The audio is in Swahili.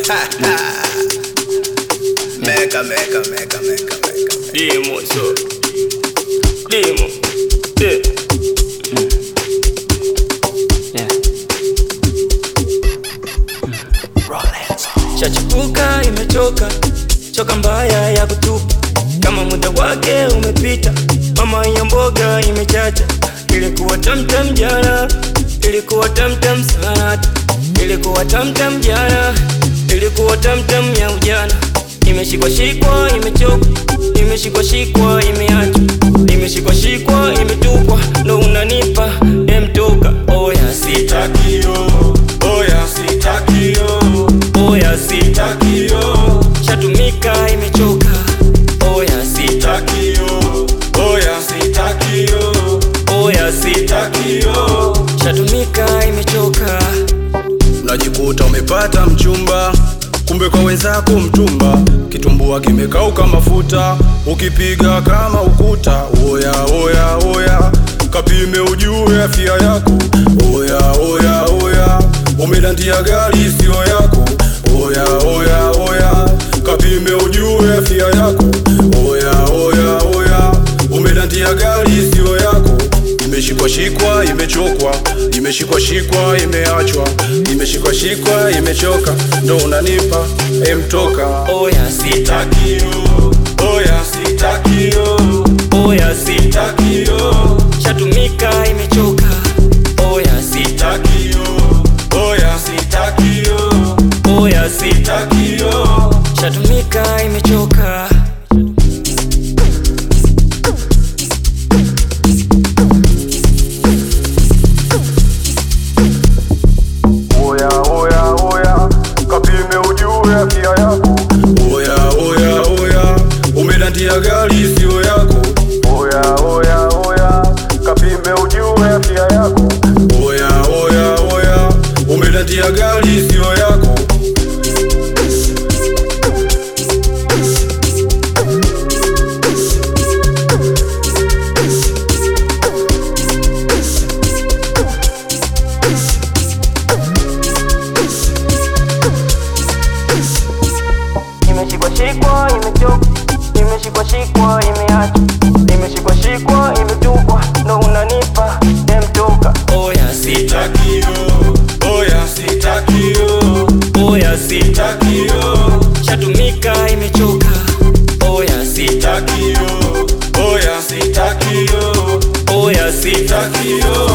Meka, meka, meka, meka, meka. Demo so. Demo. Yeah. Yeah. Shachipuka imechoka, choka mbaya ya kutupa, kama muda wake umepita. Mama ya mboga imechacha, ilikuwa tamtam jana, ilikuwa tamtam sana, ilikuwa tamtam jana, ilikuwa tamtam ya ujana. Imeshikwa shikwa, imechoka, imeshikwa shikwa, imeachwa, imeshikwa shikwa, imetupwa, ndo unanipa emtoka. Oya sita Takio, oya sitakio, oya sita takio, shatumika imechoka oya sita takio, oya sitakio, oya sita takio, shatumika imechoka Unajikuta umepata mchumba, kumbe kwa wenzako mtumba. Kitumbua kimekauka mafuta, ukipiga kama ukuta. Oya oya oya, kapime ujue afya yako. Oya oya oya, umedandia gari sio yako. Oya oya oya, kapime ujue afya yako. Oya oya oya, umedandia gari sio yako. Imeshikwa shikwa, imechokwa, imeshikwa shikwa, imeachwa, imeshikwa shikwa, imechoka, ndo unanipa emtoka. oya sita takio, oya sitakio, oya sita takio, shatumika imechoka oya sita takio, oya sitakio, oya sita takio, shatumika imechoka Oya oya oya, kapime ujue afya yako. Oya oya oya, umedandia gari sio yako. Oya oya oya, kapime ujue afya yako. Oya oya oya, umedandia gari sio yako. imeshikwa shikwa imechoka imeshikwa shikwa imeachwa imeshikwa shikwa imetupwa ndo unanipa emtoka oya sita takio, oya sitakio, oya sita takio, shatumika imechoka oya sita takio, oya sitakio, oya sita takio,